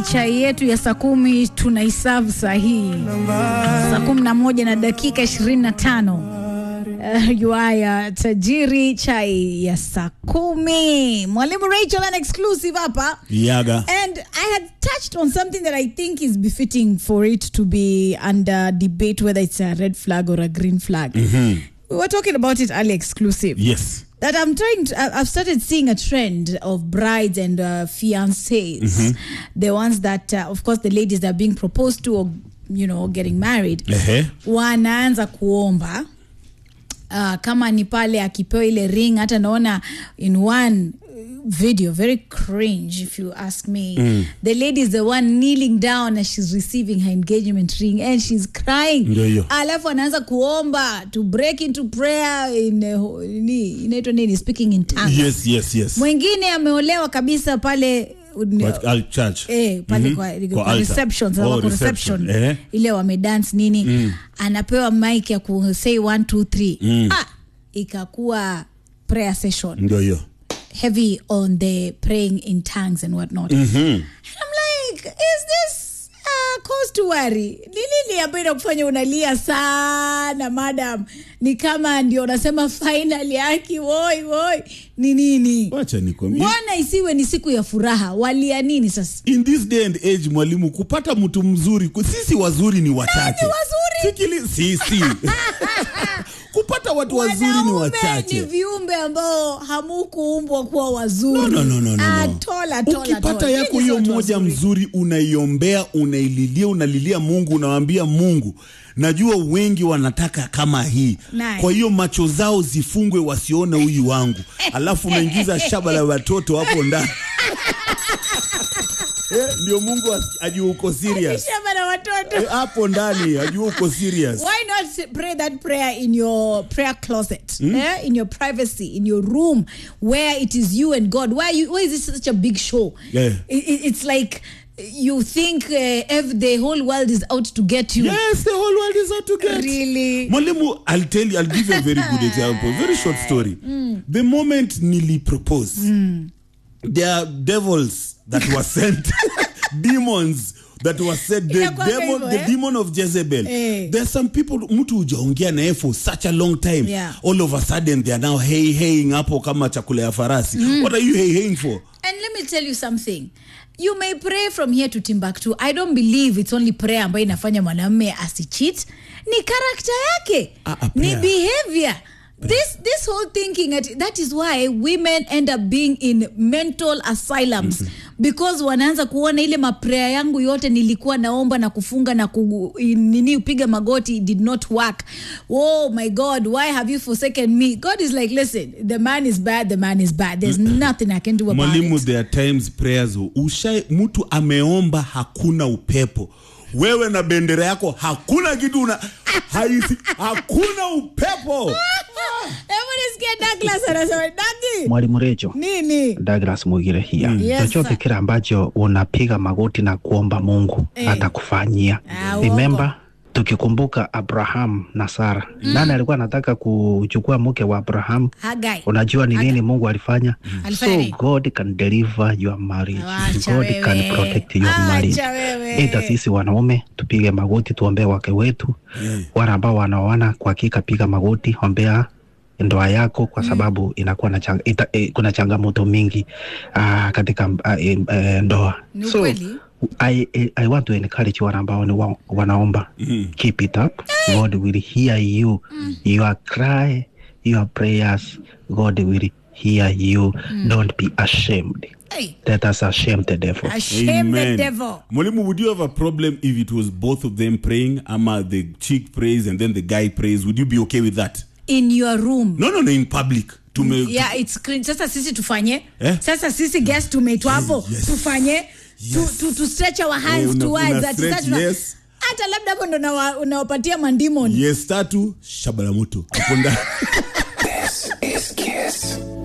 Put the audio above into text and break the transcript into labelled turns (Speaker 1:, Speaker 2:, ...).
Speaker 1: chai yetu ya saa kumi tunaisavu saa hii saa kumi na moja na dakika ishirini na tano Uh, yuaya tajiri chai ya saa kumi mwalimu rachel an exclusive hapa
Speaker 2: Yaga.
Speaker 1: And I had touched on something that I think is befitting for it to be under debate whether it's a red flag or a green flag. We were talking about it earlier, exclusive.
Speaker 2: Yes.
Speaker 1: That I'm trying to, I- I've started seeing a trend of brides and uh, fiancés. The ones that, uh, of course, the ladies that are being proposed to or, you know, getting married.
Speaker 2: Ehe.
Speaker 1: wanaanza kuomba uh, kama ni pale akipewa ile ring hata naona in one video very cringe if you ask me mm. the lady is the one kneeling down as she's receiving her engagement ring and she's crying
Speaker 2: Ndio hiyo.
Speaker 1: alafu anaanza kuomba to break into prayer in uh, ni- inaitwa nini speaking in tongues
Speaker 2: Yes, yes, yes.
Speaker 1: mwingine ameolewa kabisa pale
Speaker 2: What, uh, church.
Speaker 1: Eh, pale
Speaker 2: Mhm.
Speaker 1: kwa,
Speaker 2: Kwa
Speaker 1: kwa
Speaker 2: altar.
Speaker 1: reception, sasa
Speaker 2: Oh,
Speaker 1: wako
Speaker 2: reception.
Speaker 1: reception.
Speaker 2: Eh.
Speaker 1: ile wamedance nini anapewa mic ya ku say one, two, three. Ah, ikakuwa prayer session
Speaker 2: Ndio hiyo.
Speaker 1: heavy on the praying in tongues and whatnot and I'm like is this uh, cause to worry ni nini ambayo inakufanya unalia sana madam ni kama ndio unasema final yaki woi woi ni nini
Speaker 2: Wacha nikwambie.
Speaker 1: mbona isiwe ni siku ya furaha walia nini sasa
Speaker 2: In this day and age mwalimu kupata mtu mzuri ku- sisi wazuri ni wachache.
Speaker 1: wazuri?
Speaker 2: Fikiri sisi. kupata watu wazuri ni
Speaker 1: Wanaume
Speaker 2: wachache.
Speaker 1: ni viumbe ambao hamukuumbwa kuwa wazuri
Speaker 2: No, no, no, no, no, no.
Speaker 1: Atola, atola,
Speaker 2: ukipata
Speaker 1: atola.
Speaker 2: yako
Speaker 1: Nyinyi
Speaker 2: hiyo
Speaker 1: si watu
Speaker 2: moja
Speaker 1: wazuri.
Speaker 2: mzuri unaiombea unaililia unalilia mungu unawambia mungu najua wengi wanataka kama hii
Speaker 1: Nice.
Speaker 2: kwa hiyo macho zao zifungwe wasione huyu wangu alafu unaingiza shaba la watoto hapo ndani Eh, ndio mungu as- ajue uko serious
Speaker 1: Shamba na watoto
Speaker 2: Eh, hapo ndani ajue uko serious
Speaker 1: why not pray that prayer in your prayer closet eh? in your privacy in your room where it is you and god why you why is this such a big show
Speaker 2: Yeah.
Speaker 1: it, it- it's like you think uh, ev- the whole world is out to get you
Speaker 2: yes the whole world is out to get
Speaker 1: Really?
Speaker 2: mwalimu i'll tell you i'll give you a very good example very short story the moment nili propose there are devils that were sent demons that were sent the
Speaker 1: Inakuwanga
Speaker 2: demon,
Speaker 1: hivyo,
Speaker 2: the
Speaker 1: eh?
Speaker 2: demon of jezebel
Speaker 1: Eh.
Speaker 2: there are some people mtu hujaongea naye for such a long time
Speaker 1: Yeah.
Speaker 2: all of a sudden they are now hey heying hapo kama chakula ya farasi what are you hey heying for
Speaker 1: And let me tell you something. You may pray from here to Timbuktu. I don't believe it's only prayer ambayo inafanya mwanamume asicheat. Ni karakta yake.
Speaker 2: Ah, ah,
Speaker 1: ni
Speaker 2: prayer.
Speaker 1: behavior. This this whole thinking at, that is why women end up being in mental asylums because wanaanza kuona ile maprayer yangu yote nilikuwa naomba na kufunga na ku, nini upiga magoti it did not work. Oh my God, why have you forsaken me? God is like, listen, the man is bad, the man is bad. There's nothing I can do about
Speaker 2: mwalimu
Speaker 1: it.
Speaker 2: there are times prayers usha mtu ameomba hakuna upepo wewe na bendera yako hakuna kitu una haisi, hakuna upepo
Speaker 1: Hebu nisikie Douglas anasema Dagi
Speaker 3: Mwalimu Recho,
Speaker 1: nini?
Speaker 3: Douglas Mugire hia
Speaker 1: Yes,
Speaker 3: chochote
Speaker 1: sir.
Speaker 3: kile ambacho unapiga magoti na kuomba Mungu
Speaker 1: Eh.
Speaker 3: atakufanyia.
Speaker 1: Ah, uongo.
Speaker 3: Remember tukikumbuka Abraham na Sara, nani alikuwa anataka kuchukua mke wa Abraham?
Speaker 1: Hagai.
Speaker 3: Unajua ni nini Mungu alifanya?
Speaker 1: Alifanya
Speaker 3: So
Speaker 1: nini?
Speaker 3: God can deliver your marriage.
Speaker 1: Wacha
Speaker 3: God
Speaker 1: wewe.
Speaker 3: can protect your
Speaker 1: Acha
Speaker 3: marriage.
Speaker 1: wewe.
Speaker 3: Ita sisi wanaume tupige magoti tuombee wake wetu. Wale ambao wanaoana kwa hakika piga magoti ombea ndoa yako kwa sababu inakuwa na chang, ita, eh, kuna changamoto mingi uh, katika uh, eh, eh, ndoa.
Speaker 1: Ni
Speaker 3: So
Speaker 1: ukweli.
Speaker 3: I, I, I want to encourage wale ambao ni wa, wanaomba keep it up. God will hear you. Your cry, your prayers, God will hear you. Don't be ashamed.
Speaker 1: Hey,
Speaker 3: Let us ashame the devil.
Speaker 1: ashame the devil.
Speaker 2: mwalimu would you have a problem if it was both of them praying ama the chick prays and then the guy prays would you be okay with that
Speaker 1: In your room.
Speaker 2: no no no in public tume
Speaker 1: Yeah, it's clean. Sasa sisi tufanye
Speaker 2: Eh?
Speaker 1: sasa sisi guest tumeitwa hapo
Speaker 2: Yes.
Speaker 1: tufanye tu, tu, tu stretch our hands
Speaker 2: Eh, una-
Speaker 1: towards
Speaker 2: una
Speaker 1: that.
Speaker 2: stretch,
Speaker 1: Sasa tuna-
Speaker 2: yes.
Speaker 1: hata labda hapo ndo nawa- unawapatia mandimon
Speaker 2: yes tatu shabala moto hapo ndani
Speaker 4: This is Kiss.